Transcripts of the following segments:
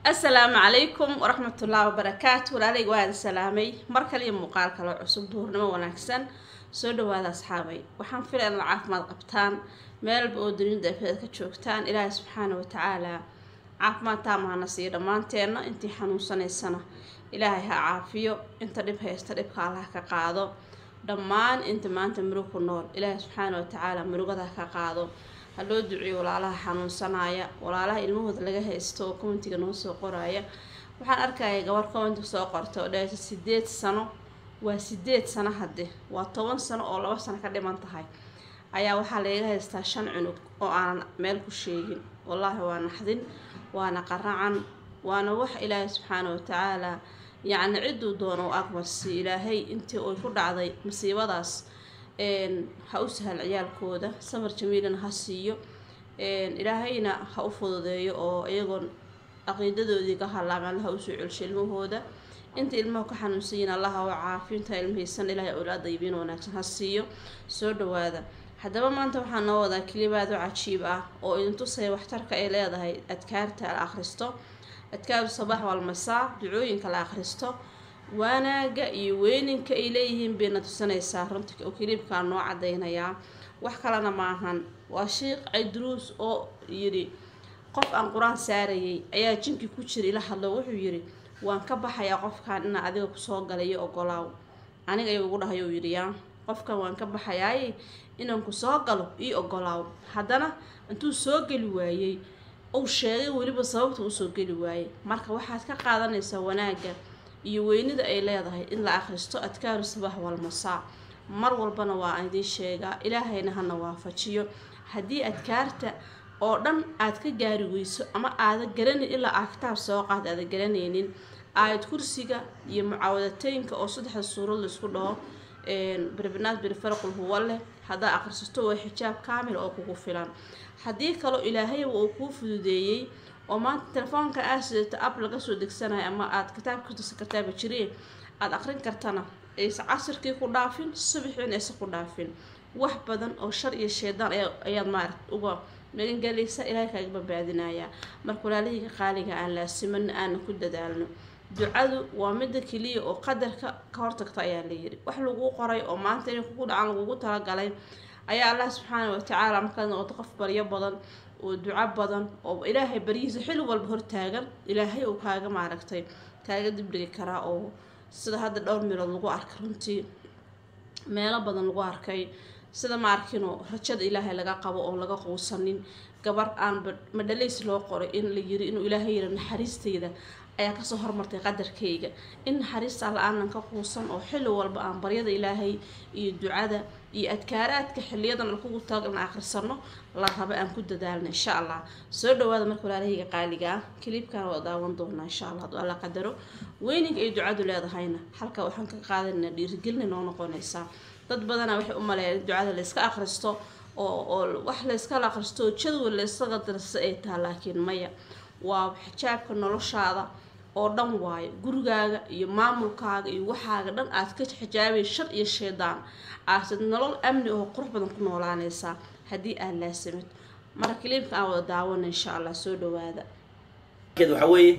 asalaamu calaykum waraxmatullaahi wabarakaatu walaalayga waa idin salaamay mar kaliya muuqaal kale cusub duhurnimo wanaagsan soo dhawaada asxaabay waxaan filaya inaad caafimaad qabtaan meelba oo dunida afeed ka joogtaan ilaahay subxaana watacaala caafimaad taamahana siiyo dhammaanteenna intii xanuunsanaysana ilaahay ha caafiyo inta dhib haysta dhibka allah ka qaado dhammaan inta maanta murug ku nool ilaahay subxaana watacaala murugada ka qaado ha loo duciyo walaalaha xanuunsanaya walaalaha ilmahooda laga haysto oo commentiga noo soo qoraya waxaan arkaya gabar commentiga soo qorta oo dheerta sideed sano waa sideed sano hadde waa toban sano oo laba sano ka dhiman tahay ayaa waxaa lagaga haystaa shan cunug oo aanan meel ku sheegin wallaahi waa naxdin waana qaracan waana wax ilaahay subxaana watacaala yacni cidduu doono u aqbalsi ilaahay intii ay ku dhacday masiibadaas ha u sahal ciyaalkooda samar jamiilana ha siiyo ilaahayna ha u fududeeyo oo iyagoon caqiidadoodii ka halaaban allaha usoo celsho ilmahooda inta ilmaha ka xanuunsanyiin allaha u caafiyo inta ilmahaysan ilaahay awlaada ibiin wanaagsan ha siiyo soo dhawaada haddaba maanta waxaa noo wadaa kelibaad oo cajiib ah oo idin tusaya waxtarka ay leedahay adkaarta la akhristo adkaaru sabax walmasaa ducooyinka la akhristo waanaaga iyo weyninka ay leeyihiin bayna tusanaysaa runtii oo kiliibkaa noo cadaynayaa wax kalena maahan waa sheikh cayduruus oo yidhi qof aan qur-aan saarayay ayaa jinkii ku jira ila hadlo wuxuu yidhi waan ka baxayaa qofkan inaa adiga kusoo galayo ogolaaw aniga ayuu igu dhahay uu yidhi yaa qofkan waan ka baxayaaye inaan kusoo galo ii ogolaaw haddana intuu soo geli waayey uu sheegay weliba sababta usoo geli waayey marka waxaad ka qaadanaysaa wanaagga iyo weynida ay leedahay in la akhristo adkaaru sabax walmasaa mar walbana waa idiin sheegaa ilaahayna hana waafajiyo haddii adkaarta oo dhan aad ka gaari weyso ama aada garanay ilaa aa kitaab soo qaad aada garanaynin aayad kursiga iyo mucaawadateynka oo saddexda suurad laisku dhaho birbinaad birfarqul huwa leh haddaa akhrisato waa xijaab kaamil oo kugu filan haddii kaloo ilaahayba uu kuu fududeeyey oo maanta telefoonka aad sidato ab laga soo degsanayo ama aada kitaabka kutasa kartaaba jireen aada aqrin kartana aysa casirkii ku dhaafin subaxiin aysa ku dhaafin wax badan oo shar iyo shaydaan ayaad maaragt uga magangalaysa ilaahay kaaga badbaadinayaa marka walaalihii qaaliga aan laasimano aana ku dadaalno ducadu waa midda keliya oo qadarka ka hortagta ayaa layiri wax laguu qoray oo maanta inay kugu dhacan lagugu talagalay ayaa allah subxaana watacaala markaad noqoto qof baryo badan oo duco badan oo ilaahay baryihiisa xilli walba hortaagan ilaahay uu kaaga maaragtay kaaga dibdhigi karaa oo sida hadda dhowr meelood lagu arkay runtii meelo badan lagu arkay sida ma arkinoo rajada ilaahay laga qabo oo laga quusanin gabar aan madhalays loo qoray in la yiri inuu ilaahay yiri naxariistayda ayaa kasoo hormartay qadarkayga in naxariista la-aanan ka quusan oo xilli walba aan baryada ilaahay iyo ducada iyo adkaaraadka xiliyadan alkugu taag in akhrisano la raba aan ku dadaalno insha allah soo dhawaada marka walaalahayga qaaliga ah kiliibkana waa daawan doonaa insha allah hadduu alla qadaro weyninka ay ducadu leedahayna halka waxaan ka qaadanayna dhiirigelina noo noqonaysaa dad badanaa waxay u maleeyaan in ducada layska akhristo oo oo wax layskala akhristo oo jadwal laysaga darsa ay taha laakiin maya waa xijaabka noloshaada oo dhan waayo gurigaaga iyo maamulkaaga iyo waxaaga dhan aad ka xijaabay shar iyo shaydaan aasad nolol amni oo qurux badan ku noolaanaysaa haddii aad laasamid marka kiliibka aan wada daawana insha allah soo dhawaada waxaa weeye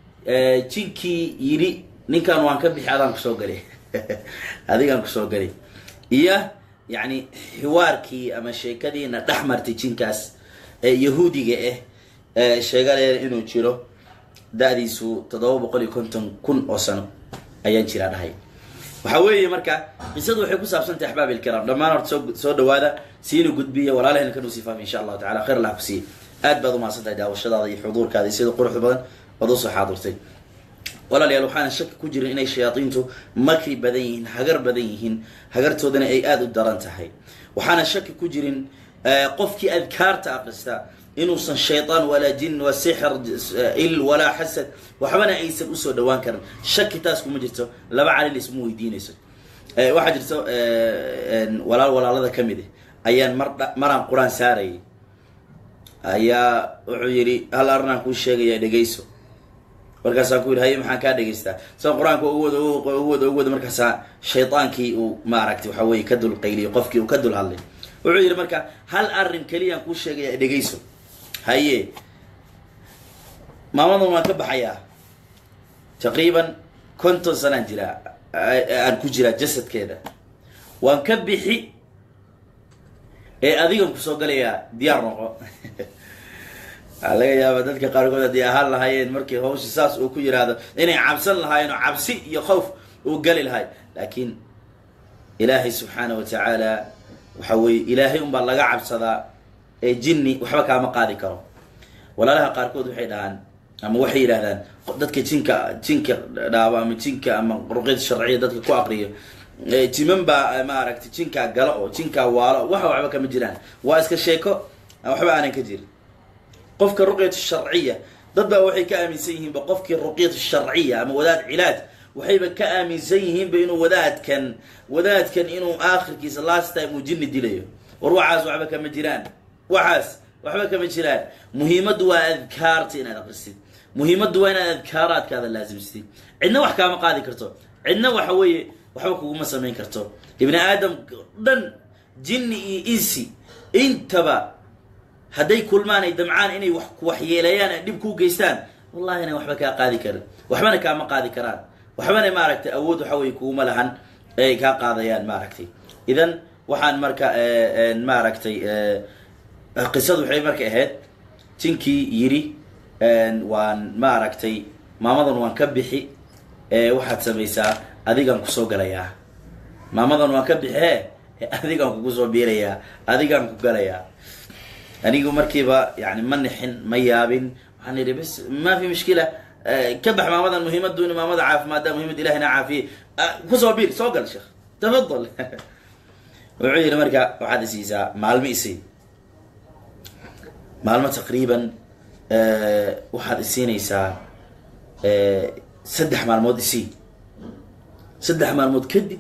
jinkii yidhi ninkan waan ka bixi adaan kusoo galay adigaan kusoo galay iyo yacni xiwaarkii ama sheekadiina dhex martay jinkaas ee yahuudiga ah sheegadeeda inuu jiro da-diisu toddoba boqol iyo konton kun oo sano ayaan jiraa dhahay waxaa weeye marka qisadu waxay ku saabsantahay axbaab ilkiraam dhammaan horta soo soo dhawaada siina gudbiya walaalahayna ka nuusii faafi insha allahu tacala khayr allah ku siiye aad baad umahadsan tahay daawashadaada iyo xuduurkaada iyo sida quruxda badan ood usoo xaadirtay walaalayaal waxaana shaki ku jirin inay shayaadiintu makri badan yihiin hagar badan yihiin hagartoodana ay aada u daran tahay waxaana shaki ku jirin qofkii adkaarta aqrista inuusan shaydaan walaa jin wa sixir il walaa xasad waxbana aysan usoo dhawaan karin shaki taas kuma jirto laba calil isma weydiinayso waxaa jirto walaal walaalada ka mid ah ayaan mar maraan qur-aan saarayay ayaa wuxuu yidhi hal arrinaan kuu sheegaya dhegayso markaasaan ku yidhi haye maxaan kaa dhegaystaa saan qur-aanka ugu wada ugu wada ugu wada markaasaa shaydaankii uu maaragtay waxa weye ka dul qayliyo qofkii uu ka dul hadlay wuxuu yidhi marka hal arrin keliyaan kuu sheegaya dhegayso haye maamadan waan ka baxayaa taqriiban konton sanaan jiraa aan ku jiraa jasadkeeda waan ka bixi ee adigan kusoo galayaa diyaar noqo waxaa laga yaaba dadka qaarkood haddii ahaan lahaayeen markii hawsha saas uu ku yiraahdo inay cabsan lahaayeen oo cabsi iyo khawf uu gali lahay laakiin ilaahay subxaana wa tacaala waxa weeye ilaahay unbaa laga cabsadaa ee jinni waxba kaama qaadi karo walaalaha qaarkood waxay dhahaan ama waxay yidhahdaan dadka jinka jinka dhaabo ama jinka ama ruqyada sharciya dadka ku aqriyo jiman baa maaragtay jinkaa gala oo jinkaa waalo waxa waxba kama jiraan waa iska sheeko waxba aanan ka jirin qofka ruqyatu sharciya dad baa waxay ka aaminsan yihiinba qofkii ruqyatu sharciya ama wadaad cilaaj waxayba ka aaminsan yihiinba inuu wadaadkan wadaadkan inuu aakhirkiisa last time uu jinni dilayo war waxaas waxba kama jiraan waxaas waxba kama jiraan muhiimaddu waa adkaarta inaad aqrisid muhiimaddu waa inaad adkaaraadkaada laasimsatid cidna wax kaama qaadi karto cidna waxa weeye waxba kuguma samayn karto ibni aadam dhan jinni iyo insi intaba hadday kulmaan ay damcaan inay wax waxyeeleeyaan ay dhib kuu geystaan wallahi inaan waxba kaa qaadi karin waxbana kaama qaadi karaan waxbana maaragtay awood waxa weye kuguma lahan ay kaa qaadayaan maaragtay idan waxaan marka maaragtay qisadu waxay marka ahayd jinkii yidhi waan maaragtay maamadan waan ka bixi waxaad samaysaa adigaan kusoo galayaa maamadan waan ka bixie adigaan kugu soo biirayaa adigaan ku galayaa anigu markiiba yani ma nixin ma yaabin waxaan idhi bas ma fi mushkila ka bax maamadan muhiimadu in maamada caafimaadda muhiimad ilahina caafiye kusoo biir soo gal sheekh tafadal wuxuu yidhi marka waxaad isiisaa maalmo isii maalmo taqriiban waxaad isiinaysaa saddex maalmood isii saddex maalmood kadib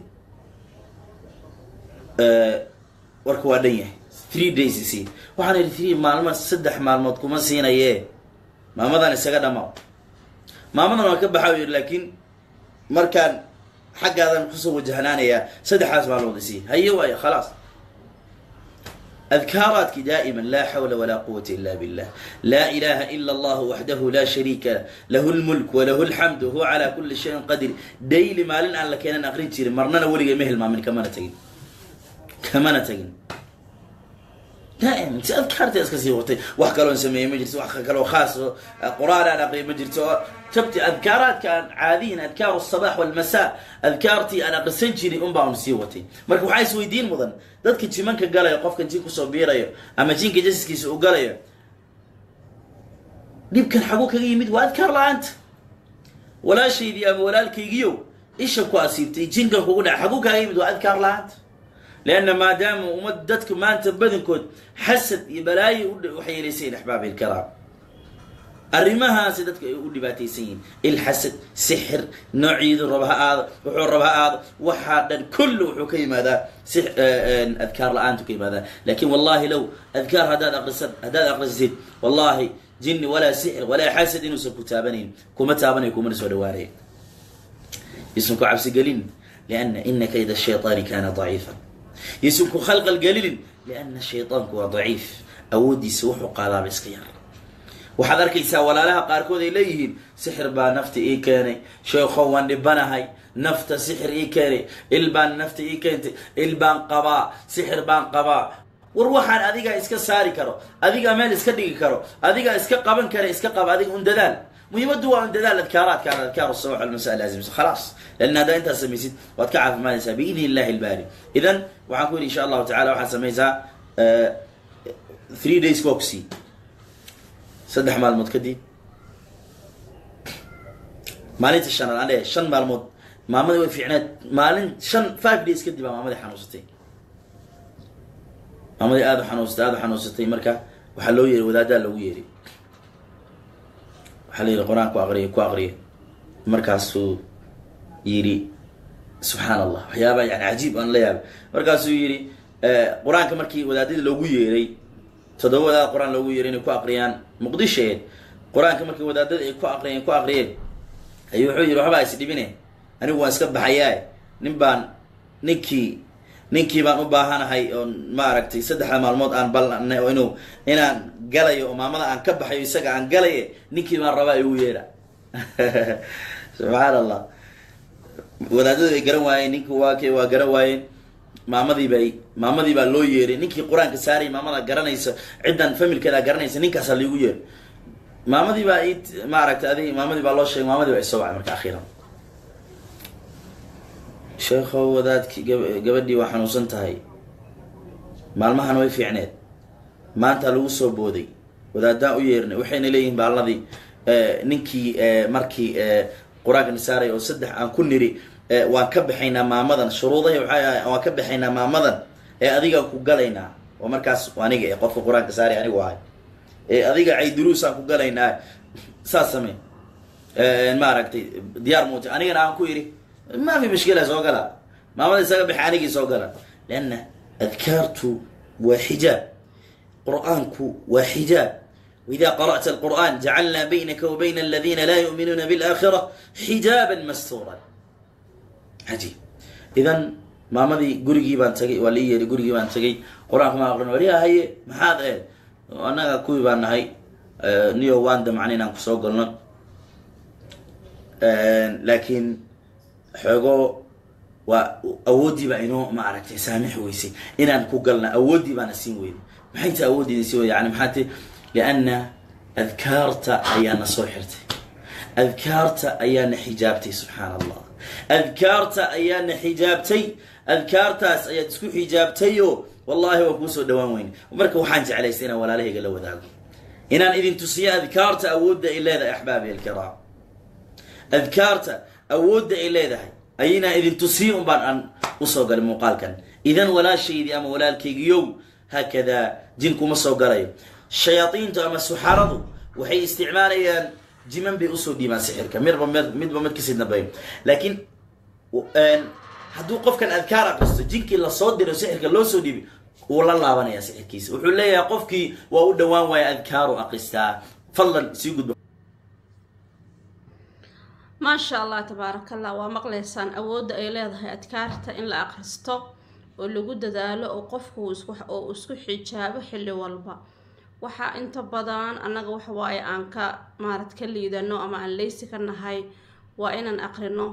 warka waa dhan yahay three days isii waxaan idhi three maalmo saddex maalmood kuma siinaye maamadan isaga dhamaa maamadan waan ka baxa u yidhi laakiin markaan xaggaadan kusoo wajahnaanayaa saddexdaas maalmood isii haye waayo khalaas أذكاراتك دائما لا حول ولا قوة إلا بالله لا إله إلا الله وحده لا شريك له له الملك وله الحمد وهو على كل شيء قدير ديلي مالن أن لكينا أقرين تيري مرنا ولي مهل ما من كمان تجين كمان تجين دائما أذكارتي أسكسي وقتي وحكالو نسميه مجلس وحكالو خاص قرآن أنا أقري مجلس تبتي أذكارات كان عاديا أذكار الصباح والمساء أذكارتي أنا قسن جيري أم باون سيوتي مرك وحاي سويدين مدن dadka jimanka galaya qofkan jin kusoo biirayo ama jinka jasiskiisa u galayo dhibkan xaguu kaga yimid waa adkaar la-aanta walaashaydii ama walaalkaygiyo isha ku asiibtay jinkan kugu dhaca xaguu kaga yimid waa adkaar la-aanta leanna maadaama ummad dadka maanta badankood xasad iyo balaayo waxyeelaysay axbaabi ilkaraam arrimahaasi dadka ay u dhibaataysan yihiin ilxasad sixir noociidu raba ha aado wuxuu raba ha aado waxaa dhan kullu wuxuu ka yimaadaa adkaar la-aantu ka yimaadaa lakin wallahi low adkaar haddaad aqrisan haddaad aqrisid wallahi jinni walaa sixir walaa xasad inuusan ku taabanayn kuma taabanayo kumana soo dhawaanaya yuusan ku cabsigelin lianna ina kayda shayطaani kana daciifa yuusan ku khalqal gelinin lianna shayطaanku waa daciif awooddiisa wuxuu qaadaaba iska yar waxaad arkaysaa walaalaha qaarkood ay leeyihiin sixir baa nafta ii keenay sheekho waan dhibanahay nafta sixir ii keenay il baan nafta ii keentay il baan qabaa sixir baan qabaa war waxaan adigaa iska saari karo adigaa meel iska dhigi karo adigaa iska qaban kara iska qaba adiga un dadaal muhiimaddu waa un dadaal adkaaraadka aan adkaar sabax almasa laazimsa khalaas lan haddaa intaad samaysid waad ka caafimaadaysaa biidni illahi ilbaari idan waxaan ku yidhi insha allahu tacala waxaad samaysaa three days boxy saddex maalmood kadib maalinta shanaad aan leeyahay shan maalmood maamadii way fiicneed maalin shan five days kadib baa maamadii xanuunsatay maamadii aada u xanuunsatay aada u xanuunsatay marka waxaa loo yeeray wadaadaa loogu yeeray waxaa la yidhi qur-aan ku aqriya ku aqriya markaasuu yidhi subxaan allah waxyaaba yani cajiib aan la yaabay markaasuu yidhi qur-aanka markii wadaadadii loogu yeeray toddoba wadaad qur-aan loogu yeeray inay ku aqriyaan muqdisheed qur-aanka markii wadaadada ay ku aqriyeen ku aqriyeen ayuu wuxuu yidhi waxbaa is dhibine anigu waan iska baxayaa nin baan ninkii ninkii baan u baahanahay oo maaragtay saddexda maalmood aan ballanay oo inuu inaan galayo oo maamada aan ka baxayo isaga aan galaye ninkii baan rabaa igu yeedha subxaan allah wadaadadu ay garan waayeen ninki waa kay waa garan waayeen maamadii bay maamadii baa loo yeeray ninkii qur-aanka saarayay maamada garanaysa ciddan familkeeda garanaysa ninkaasaa laigu yeeray maamadii baa i maaragtay adig maamadii baa loo sheegay maamadii baa isoo wacay marka akhiiran sheekhow wadaadki gab- gabadhii waa xanuunsan tahay maalmahan way fiicneed maanta lagu soo booday wadaadaan u yeernay waxayna leeyihiin baalladii ninkii markii qur-aanka nisaaray oo saddex aan ku niri waan ka baxaynaa maamadan shuruudahi waxay ahay waan ka baxaynaa maamadan ee adigaan ku galaynaa oo markaas aniga ee qofka qur-aanka saaray anigu ahay ee adiga cayduruusaan ku galaynaa saas samey maaragtay diyaar muuti anigana aan ku idhi ma fi mushkila soo gala maamada isaga baxa anigii soo gala leanna adkaartu waa xijaab qur-aanku waa xijaab وإذا قرأت القرآن جعلنا بينك وبين الذين لا يؤمنون بالآخرة حجابا مستورا عجيب إذا maamadii gurigii baan tagay waa lii yeehi gurigii baan tagay qur-aanka maan aqrin wariyaa haye maxaad eed annaga kuwii baan nahay niyo waan damcan inaan kusoo galno laakiin xoogo waa awooddii baa inoo ma aragtay saamix weysay inaan ku galna awooddii baana siin weyday maxay ta awooddiina siin weyday yani maxaa ti lianna adkaarta ayaana soo xirtay adkaarta ayaana xijaabtay subxaan allah adkaarta ayaana xijaabtay adkaartaas ayaad isku xijaabtayo wallahi waa kuusoo dhawaan weyne marka waxaan jeclaystay inaan walaalahayga la wadaago inaan idin tusiyo adkaarta awoodda ay leedahay axbaabi alkiraam adkaarta awoodda ay leedahay ayinaan idin tusiyo un baan aan usoo galay muuqaalkan idan walaashaydii ama walaalkaygiyow haakadaa jin kuma soo galayo shayaaiintu ama suxaradu waxay isticmaalayaan jiman bay usoo dhiibaan sixirka midba mid midba mid kasii dambeeyo laakiin hadduu qofkan adkaar aqristo jinkii lasoo diro sixirka loo soo dhiibi wuu la laabanaya sixirkiisa wuxuu leeyahay qofkii waa u dhawaan waaya adkaaru aqristaa fadlan sii gudba maasha allah tabaarakallah waa maqlaysaan awoodda ay leedahay adkaarta in la akhristo oo lagu dadaalo oo qofku oo isku xijaabo xilli walba waxaa inta badan annaga waxawaaye aan ka maarad ka liidano ama aan leysi ka nahay waa inaan aqrino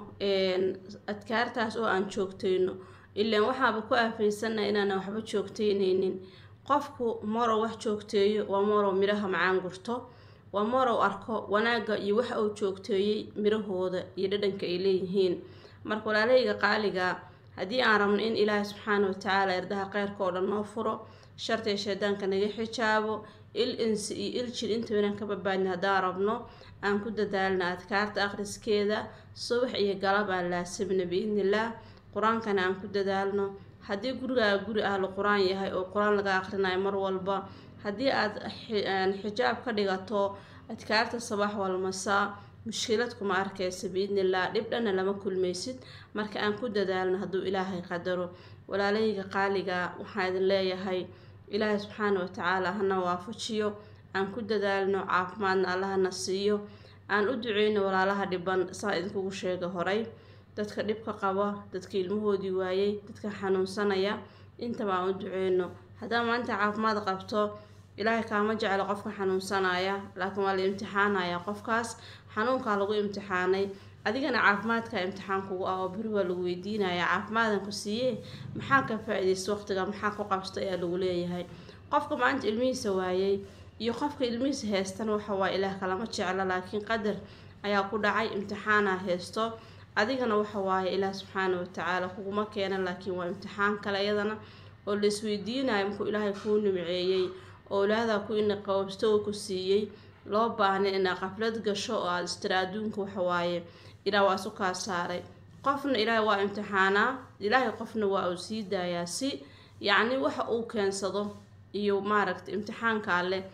adkaartaas oo aan joogtayno ilaan waxaaba ku aafeysanaha inaana waxba joogteyneynin qofku marow wax joogteeyo waa marow midhaha macaan gurto waa marow arko wanaagga iyo waxa uu joogteeyey midhahooda iyo dhadhanka ay leeyihiin marka walaalahayga qaaliga haddii aan rabno in ilaahay subxaana watacaala erdaha kheyrka oo dhan noo furo shartiga shaydaanka naga xijaabo il insi iyo il jir intaba inaan ka badbaadna haddaan rabno aan ku dadaalna adkaarta akhriskeeda subax iyo galab aan laasimna biidnillaah qur-aankana aan ku dadaalno haddii gurigaa guri ahlu qur-aan yahay oo qur-aan laga akhrinayo mar walba haddii aad xijaab ka dhigato adkaarta sabax walmasaa mushkilad kuma arkaysa biidnillaah dhib dhanna lama kulmaysid marka aan ku dadaalno hadduu ilaahay qadaro walaalahayga qaaliga waxaan idin leeyahay ilaahay subxaana watacaala hana waafajiyo aan ku dadaalno caafimaadna allahana siiyo aan u duceyno walaalaha dhiban saa idinkugu sheega horay dadka dhibka qaba dadka ilmahoodii waayey dadka xanuunsanaya intaba aan u duceyno haddaa maanta caafimaad qabto ilaahay kaama jeclo qofka xanuunsanaya laakiin waa la imtixaanaya qofkaas xanuunkaa lagu imtixaanay adigana caafimaadka imtixaan kugu ah oo beri waa lagu weydiinaya caafimaadaan ku siiye maxaa ka faa-idaysta waqtiga maxaa ku qabsta ayaa lagu leeyahay qofka maanta ilmihiisa waayey iyo qofka ilmihiisa heystana waxa waa ilaah kalama jeclo laakiin qadar ayaa ku dhacay imtixaanaa heysto adigana waxa waaye ilaah subxaana watacaala kuguma keena laakiin waa imtixaan kale iyadana oo la isweydiinayo markuu ilaahay kuu nimceeyey oo ilaadaa ku ina qababsto uu ku siiyey loo baahnay inaa qaflad gasho oo aada istira adduunka waxawaaye ilaah waa isu kaa saaray qofna ilaahay waa imtixaanaa ilaahay qofna waa uu sii daayaa si yacni waxa uu keensado iyo maaragta imtixaanka alleh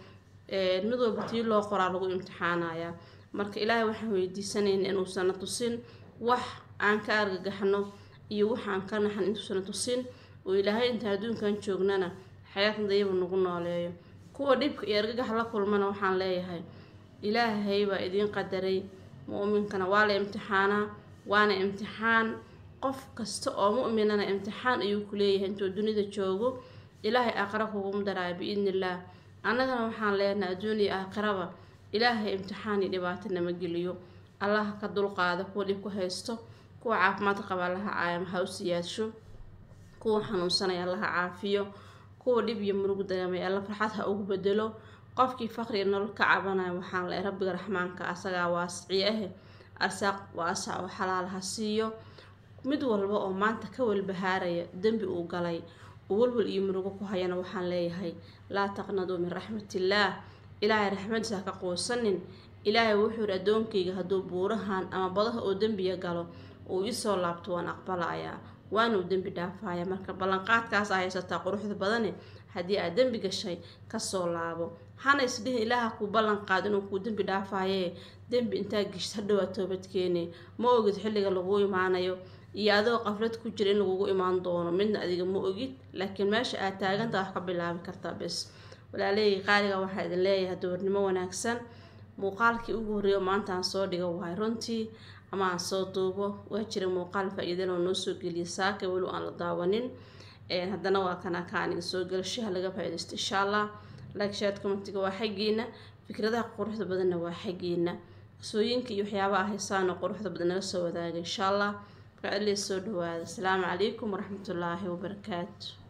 mid walba tii loo qoraa lagu imtixaanayaa marka ilaahay waxaan weydiisanayna inuusana tusin wax aan ka argagaxno iyo wax aan ka naxan intuusana tusin oo ilaahay inta adduunkan joognana xayaat dayaba nagu nooleeyo kuwa dhibka iyo argagax la kulmana waxaan leeyahay ilaahay baa idiin qadaray mu'minkana waa la imtixaanaa waana imtixaan qof kasta oo mu'minana imtixaan ayuu ku leeyahay intuu dunida joogo ilaahay aakhira kugu daraayo biidni illaah annagana waxaan leenahay adduuniya aakhiraba ilaahay imtixaan iyo dhibaato nama geliyo allaha ka dulqaada kuwa dhib ku haysto kuwa caafimaadka qaba allaha caayama ha u siyaasho kuwa xanuunsanaya allaha caafiyo kuwa dhib iyo murug dareemay alla farxad ha ugu bedelo qofkii faqriga nolol ka cabanaya waxaan leehay rabbiga raxmaanka asagaa waasiciye ahe arsaaq waasac oo xalaal ha siiyo mid walba oo maanta ka walbahaaraya dembi uu galay uu walwal iyo murugo ku hayana waxaan leeyahay laa taqnaduu min raxmatillaah ilaahay raxmadiisa ha ka quusanin ilaahay wuxuu yidhi addoonkayga hadduu buurahan ama badaha oo dembiga galo uu isoo laabto waan aqbalayaa waanuu dembi dhaafaya marka ballanqaadkaas aa haysataa quruxda badane haddii aad dembi gashay kasoo laabo hana isdhihin ilaaha kuu ballanqaad inuu kuu dembi dhaafayee dembi intaa geshid hadhowaa toobadkeene ma ogid xilliga laguu imaanayo iyo adoo qaflad ku jira in lagugu imaan doono midna adiga ma ogid laakiin meesha aad taaganta wax ka bilaabi kartaa bes walaaleyga qaaliga waxaa idin leeyahay doornimo wanaagsan muuqaalkii ugu horreeyo maanta aan soo dhigo wahay runtii ama aan soo duubo waa jira muuqaal faa-iidan oo noo soo geliya saaka weli aan la daawanin haddana waa kana kaaniga soo galashaha laga faa-idaysto insha allah like shared commentiga waa xaggiina fikradaha quruxda badanna waa xaggiina qisooyinka iyo waxyaabaha haysaana quruxda badan naga soo wadaaga insha allah markaa adlee soo dhawaada asalaamu calaykum waraxmatullaahi wabarakaatu